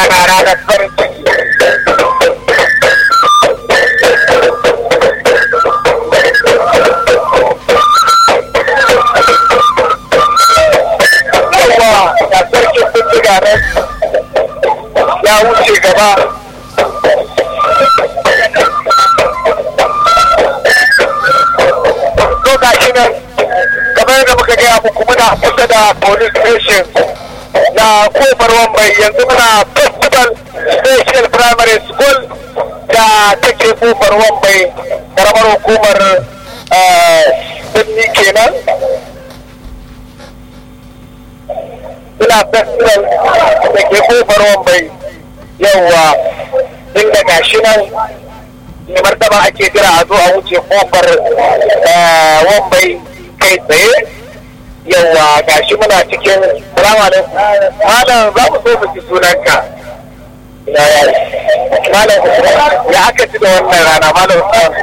rana ranar farin ciki yawa da sarkin bindiga nan ya wuce gaba to ga shi nan kamar yadda muka gaya muku muna kusa da police station na kofar wambai yanzu muna festival special primary school da take kofar wambai karamar hukumar birni kenan suna festival da ke kofar wambai yawwa inda gashi nan ne martaba ake jira a zo a wuce kofar wambai kai tsaye yawa gashi muna cikin salamu alaikum malam za mu so mu ji sunanka malam ya aka ci da wannan rana malam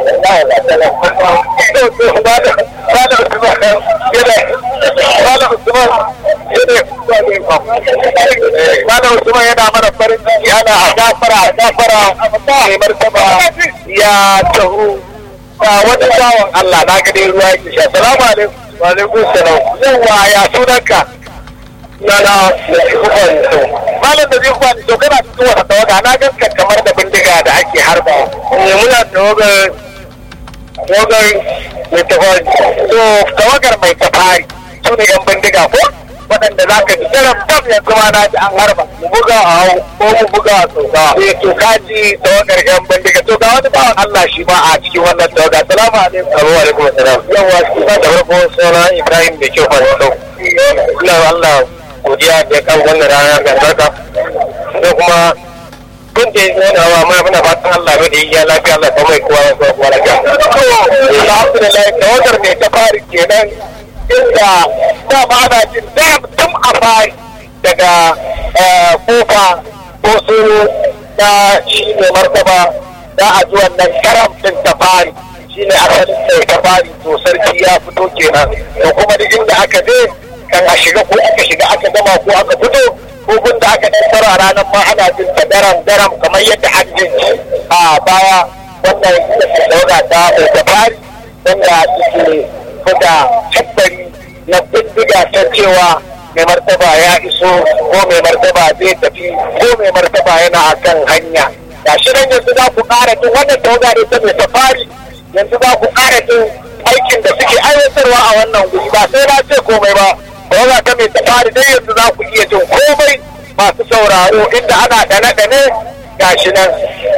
malam usman yana mana farin ciki ana a gafara a gafara mai martaba ya taho ga wani bawan Allah na ga dai ruwa yake sha salamu alaikum wa alaikum salam yawa ya sunanka na na malam da zai kuwa to kana cikin wata tawaga na ganka kamar da bindiga da ake harba ne muna tawagar tawagar mai tafari to tawagar mai tafari su ne yan bindiga ko waɗanda za ka ji jaram dam yanzu ma na ji an harba mu buga a hau ko mu buga a tsoka eh to ka ji tawagar yan bindiga to ga wani bawan Allah shi ma a cikin wannan tawaga salamu alaikum wa alaikum assalam yawa shi ba da farko suna Ibrahim da kyau fara sau ina Allah godiya da ya kan wannan rana mai albarka da kuma kun da yana wa mai muna fatan Allah bai da ya lafiya Allah ta mai kowa ya kowa lafiya alhamdulillah tawagar mai ta fari kenan inda da ba ana jin dam tun a fari daga kofa ko su na shi ne martaba za a ji wannan karam din ta fari shi ne asalin mai ta fari to sarki ya fito kenan to kuma duk inda aka je kan a shiga ko aka shiga aka gama ko aka fito ko gunda aka dan tsara ranar ma ana jin ta daram daram kamar yadda an jin a baya wannan ita ta ta fari wanda suke buga tabbari na bindiga ta cewa mai martaba ya iso ko mai martaba zai tafi ko mai martaba yana a kan hanya ga shi nan yanzu za ku ƙara jin wannan tawaga ne ta mai safari yanzu za ku ƙara jin aikin da suke aiwatarwa a wannan guri ba sai na ce komai ba tawaga ta mai safari dai yanzu za ku iya jin komai masu sauraro inda ana ɗane-ɗane ga shi nan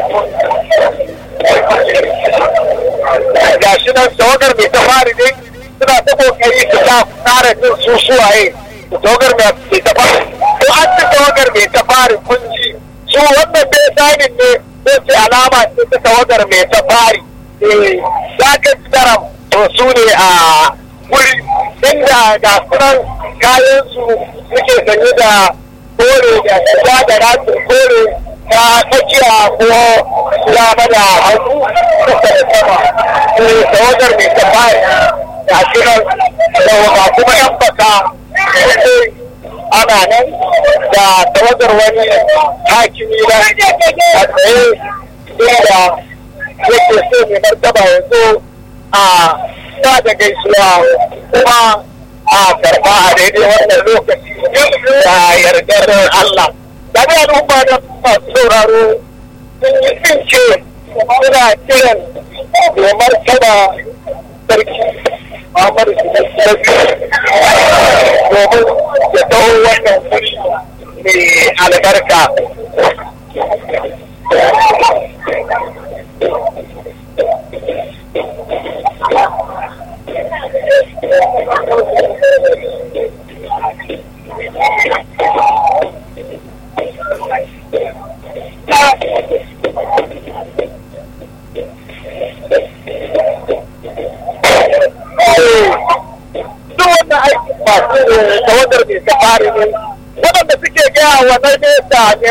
ga shi nan tawagar mai safari dai suna ta kokari su sa kara jin su suwaye tawagar mai safari ko an ci tawagar mai safari kun ji su wannan bai sanin ne ko ce alama ce ta tawagar mai safari eh za ka ci daram to su ne a wuri inda ga sunan kayan su suke sanye da kore da shiga da ratsin kore ta tsakiya ko dama da hagu kusa da sama eh tawagar mai safari da shirin da ba kuma yan baka ana nan da tawagar wani hakimi na a tsaye inda yake so mai martaba ya zo a sa da gaisuwa kuma a karba a daidai wannan lokaci da yardar Allah. Da ne al'umma da masu sauraro sun yi tsince suna kiran mai martaba sarki Muhammadu Sarki domin ya taho wannan wuri mai albarka. duk wannan aiki masu tawadar mai safari ne waɗanda suke gaya wa na nesa ne